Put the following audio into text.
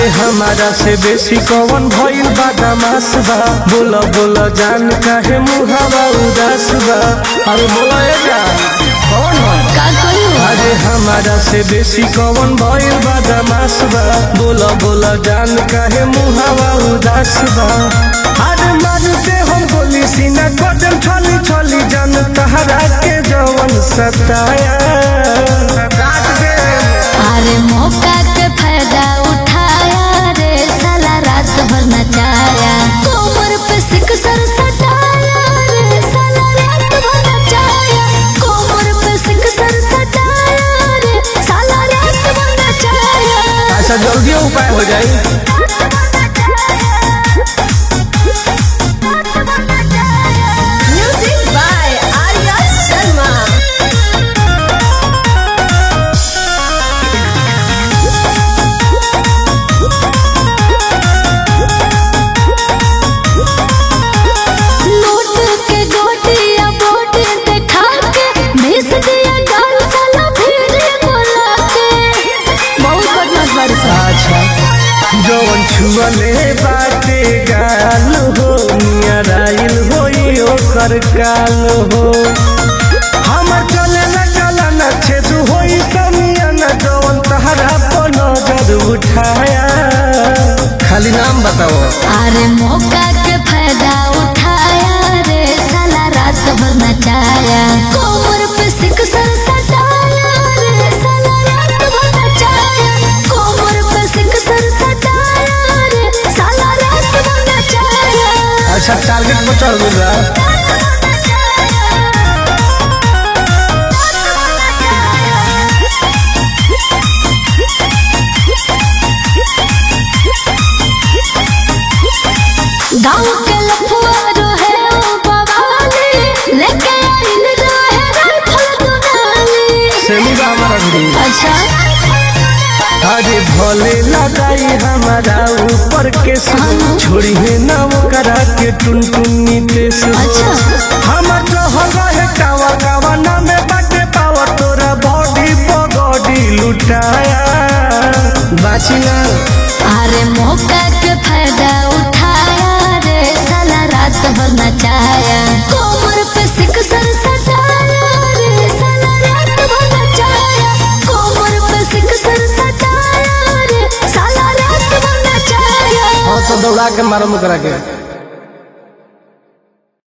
अरे हमारा से बेसी कौन भइल बा दमास बा बोला बोला जान काहे मुहावा उदास बा अरे बोला ए जान कौन हो का करू अरे हमारा से बेसी कौन भइल बा दमास बा बोला बोला जान काहे मुहावा उदास बा अरे मारते हम गोली सीना कदम छली छली जान तहरा के जवन सताया काट दे अरे मौका के फायदा उठाया रे साला रात भर नचाया कोमर पे सिक सर सटाया रे साला रात भर नचाया कोमर पे सिक सर सटाया रे साला रात भर नचाया ऐसा जल्दी उपाय हो जाए music by Arya Sharma note के गोटिया बोट देखा के भेज दिया गाल साला फिर बोला के बहुत बदमाश बरसा अच्छा जवन छुअले बाटे गाल हो नियराइल होई ओकर काल हो हमर चले न चला न छेद होई समिया न जवन तहरा पर नजर उठाया खाली नाम बताओ अरे मौका के फायदा उठाया रे साला रात भर नचाया कोमर पे सिक सर सटाया रे साला रात भर नचाया कोमर पे सिक सर सटाया रे साला रात भर नचाया अच्छा टारगेट पर चढ़ गइल बा गाँव के लफुआ रहे ओ बवाली लेके आइल रहे राइफल दुनाली सेमी बा हमारा भी अच्छा अरे भले लगाई हमारा ऊपर के हाँ। छोड़ी है ना वो करा के टुन टुनी तेस अच्छा हमर जो हो रहे कावा कावा ना में बाटे पावर तोरा बॉडी बॉडी लुटाया बाची ना अरे मौका के फायदा उठाया रे साला रात भर नचाया कोमर पे सिक सर सटाया रे साला रात भर नचाया कोमर पे सिक सर सटाया रे साला रात भर नचाया और तो दौड़ा के मारो मुकरा के